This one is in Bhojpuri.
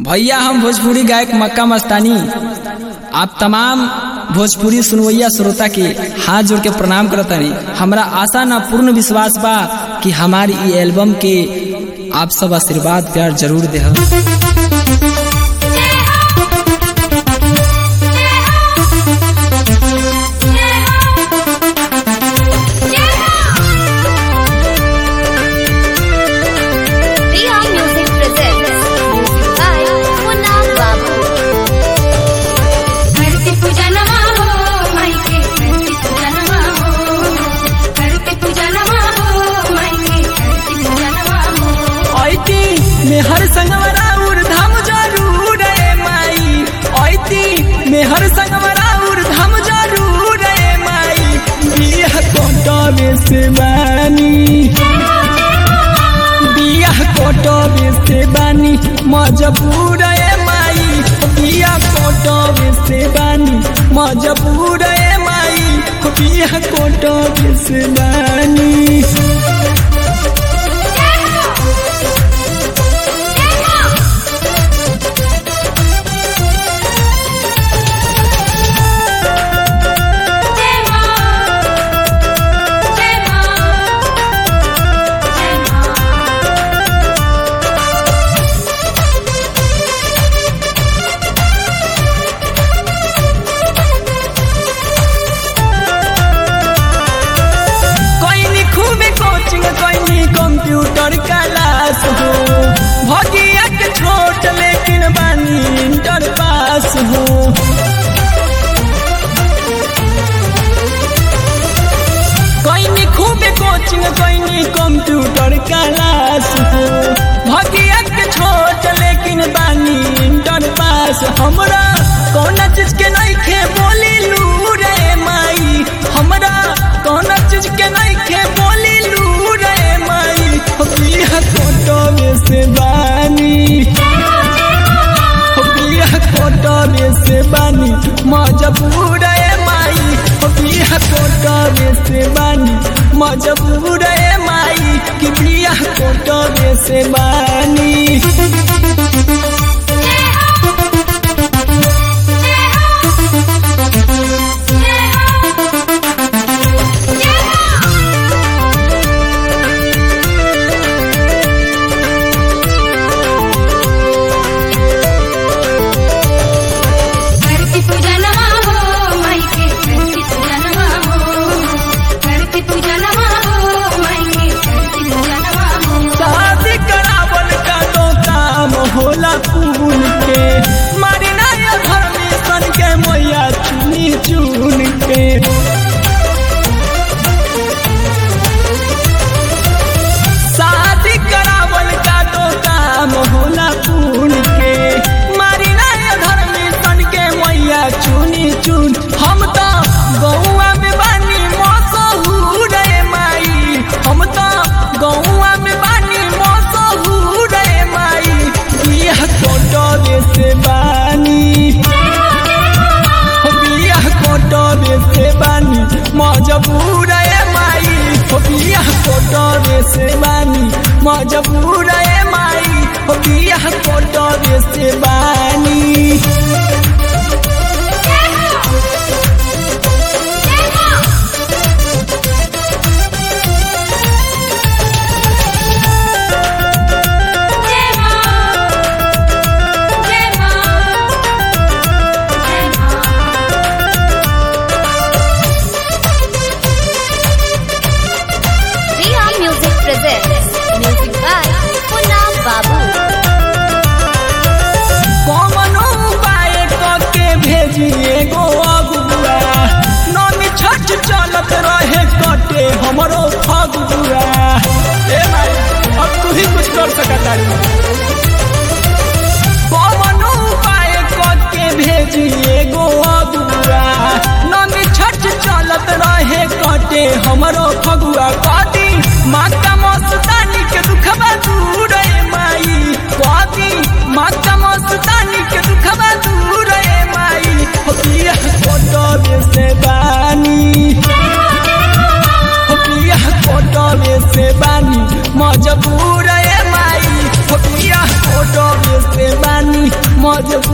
भैया हम भोजपुरी गायक मक्का मस्तानी आप तमाम भोजपुरी सुनवैया श्रोता के हाथ जोड़ के प्रणाम करतानी हमरा आशा ना पूर्ण विश्वास बा कि हमारी ई एल्बम के आप सब आशीर्वाद प्यार जरूर दे Priya Music presents music by Munna Babu. करते पूजा नमा हो मायके करते पूजा नमा हो करते पूजा नमा हो मायके करते पूजा नमा हो ऐती मेहर संगवरा धाम जरूर रे माई ऐती मेहर संगवरा धाम जरूर रे माई बियाह कोटबे से बानी बियाह कोटबे से बानी मजबूर रे माई बियाह कोटबे से बानी मजबूर रे माई बियाह कोटबे से बानी जय मां जय मां जय मां कोई नी खूबे कोचिंग कोई नी कंप्यूटर क्लास हो भगिया के छोट लेकिन बानी इंटर पास हो कोई नी खूबे कोचिंग कोई नी कंप्यूटर क्लास हो भगिया के छोट लेकिन बानी इंटर पास हमरा कौन चीज के नहीं खे बोली लू रे माई हमरा कौन चीज के नहीं खे बोली लू रे माई बिया कोटवे से बानी बिया कोटवे से बानी मजबूर रे माई बिया कोटवे से बानी मजबूर रे माई कि बिया कोटवे से बानी करते पूजा नमा हो मायके करते पूजा नमा हो करते पूजा नमा हो मायके करते पूजा नमा हो शादी करावल का तो काम होला फूल के मारी नया धर्मी सन के मैया चुनी चुन के शादी करावल का तो काम होला फूल के मारी नया धर्मी सन के मैया चुनी चुन हम तो गौआ में बानी मसहूर रे माई हम तो गौआ में बानी मसहूर रे माई बियाह कोटबे से बानी बियाह कोटबे से बानी मजबूर रे माई बियाह कोटबे से बानी मजबूर रे माई बियाह कोटबे से बानी जय मां जय मां जय मां Priya Music presents music by Munna Babu. Bhojpuri